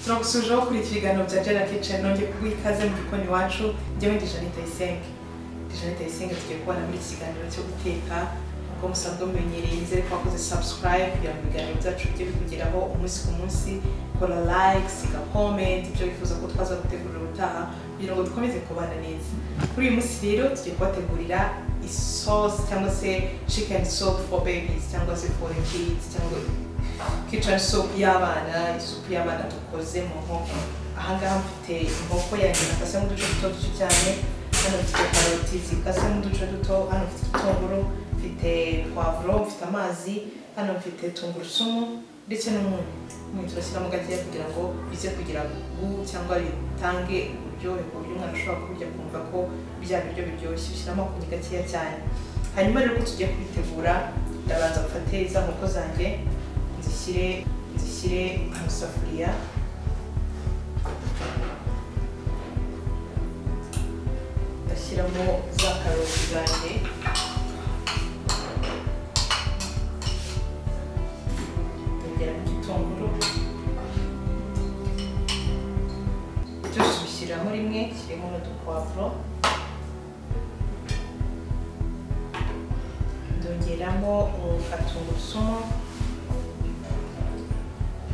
turagusujeho ukurikira ibiganiro bya Jara Kitchen nongeye kuguha ikaze mu gikoni iwacu njyewe ndi Jeanne Tuyisenge ndi Jeanne Tuyisenge tugiye kubona muri iki kiganiro cyo guteka uko musanzwe mumenyereye nizere ko wakoze subscribe kugira ngo ibiganiro byacu bijye bikugeraho umunsi ku munsi kora like siga comment ibyo wifuza ko twaza gutegurira ubutaha kugira ngo dukomeze kubana neza kuri uyu munsi rero tugiye kubategurira isosi cyangwa se chicken soup for babies cyangwa se for kids cyangwa kitchen soup y'abana isupu y'abana dukoze mu nkoko ahangaha mfite inkoko yanjye nakasemo uduce duto duto cyane hano mfite karoti zikasemo uduce duto hano mfite igitunguru mfite puwavuro mfite amazi hano mfite tungurusumu ndetse n'umunyu umunyu turashyiramo gakeya kugira ngo bize kugira gu cyangwa bitange uburyohe ku buryo umwana ashobora kurya kumva ko bya biryo biryoshye ushyiramo akunyu gakeya cyane hanyuma rero uko tugiye kubitegura ndabanza mfate za nkoko zanjye zishyire zishyire mu isafuriya ndashyiramo za karoti zanjye ndongeramo igitunguru byose ubishyiramo rimwe kirimo n'udupuwavuro ndongeramo tungurusumu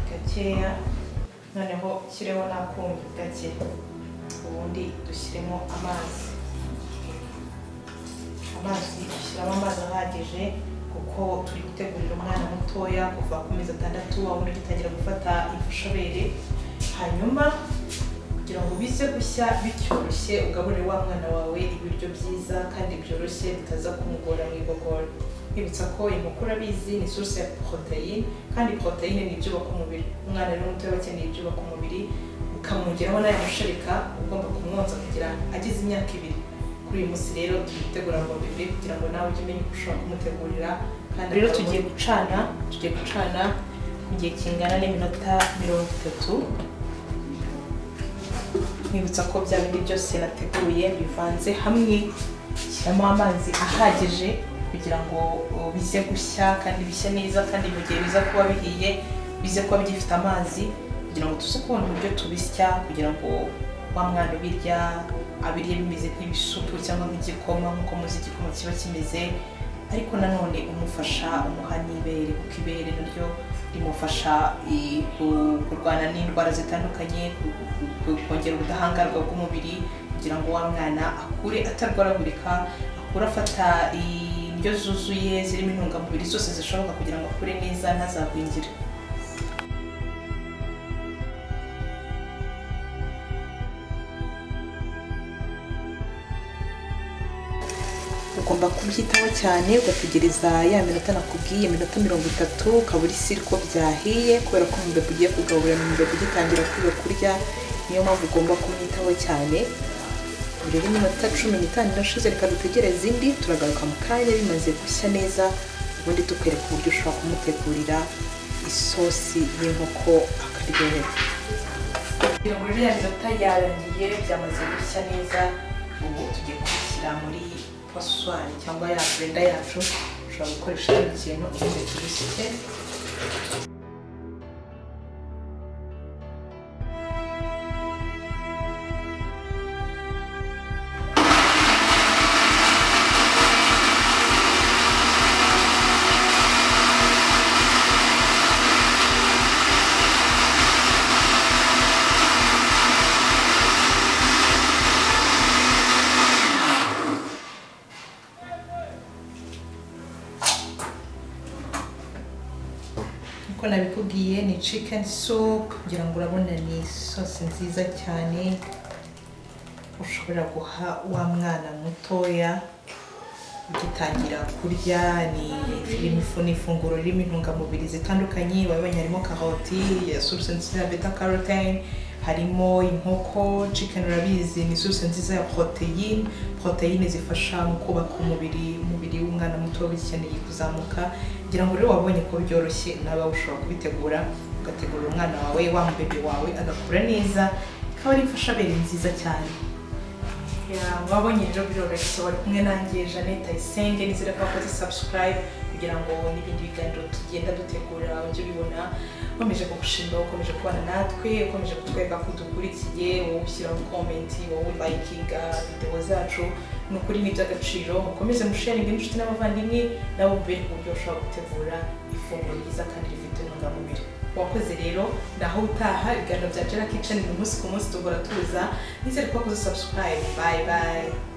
gakeya noneho shyireho n'akumbi gake ubundi dushyiremo amazi amazi dushyiramo amazi ahagije kuko turi gutegurira umwana mutoya kuva ku mezi atandatu wabona ugitangira gufata imfashabere hanyuma kugira ngo bize gushya bicyoroshye ugaburire wa mwana wawe ibiryo byiza kandi byoroshye bitaza kumugora mu igogora kwibutsa ko inkoko urabizi ni source ya poroteyine kandi poroteyine ni ibyubaka umubiri umwana rero muto akeneye ibyubaka umubiri ukamwongeraho n'aya musharika ugomba kumwonsa kugira ageze imyaka ibiri kuri uyu munsi rero turi gutegura ngo bibiri kugira ngo nawe ujye umenya uko ushobora kumutegurira kandi rero tugiye gucana tugiye gucana mu gihe kingana n'iminota mirongo itatu nkwibutsa ko bya bindi byose nateguye bivanze hamwe shyiramo amazi ahagije kugira ngo bize gushya kandi bishya neza kandi mu gihe biza kuba bihiye bize kuba byifite amazi kugira ngo tuze kubona uburyo tubisya kugira ngo wa mwana ubirya abirye bimeze nk'ibisupu cyangwa nk'igikoma nk'uko muzi igikoma kiba kimeze ariko nanone umufasha umuha n'ibere kuko ibere naryo rimufasha kurwana n'indwara zitandukanye kongera ubudahangarwa bw'umubiri kugira ngo wa mwana akure atarwaragurika akure afata indyo zuzuye zirimo intungamubiri zose zishoboka kugira ngo akure neza ntazagwingire ugomba kubyitaho cyane ugategereza ya minota nakubwiye iminota mirongo itatu ukaba uri ko byahiye kubera ko umubiri ugiye kugaburira mu mubiri ugitangira kwiga kurya niyo mpamvu ugomba kumwitaho cyane rero iminota cumi n'itanu irashize reka dutegereze indi turagaruka mu kanya bimaze gushya neza ubundi tukwereka uburyo ushobora kumutegurira isosi y'inkoko akaryohera kugira ngo rero ya minota yarangiye byamaze gushya neza ubu tugiye kubishyira muri paswari cyangwa ya burenda yacu ushobora gukoresha ikindi kintu ubundi tubishyike uko nabikubwiye ni chicken soup kugira ngo urabona ni isosi nziza cyane ushobora guha wa mwana mutoya ugitangira kurya ni ifunguro ririmo intungamubiri zitandukanye wabonye harimo karoti ya source nziza ya beta carotene harimo inkoko chicken urabizi ni source nziza ya protein protein zifasha mu kubaka umubiri umubiri w'umwana muto bikeneye kuzamuka kugira ngo rero wabonye ko byoroshye nawe ushobora kubitegura ugategurira umwana wawe wa mubebe wawe agakura neza ikaba ari imfashabere nziza cyane wabonye rero biroroshye wari kumwe nanjye jeannette ayisenge nizere ko wakoze subscribe kugira ngo n'ibindi biganiro tugenda dutegura ujye ubibona ukomeje kugushimira ukomeje kubana natwe ukomeje kutwereka ko dukurikiye wowe ushyiraho komenti wowe layikinga videwo zacu ni ukuri ni iby'agaciro mukomeze musharinga n'inshuti n'abavandimwe nabo mubere ku buryo bashobora gutegura ifunguro ryiza kandi rifite intungamubiri wakoze rero naho utaha ibiganiro bya jera kitchen ni umunsi ku munsi duhora tuza nizere ko wakoze subscribe bye bye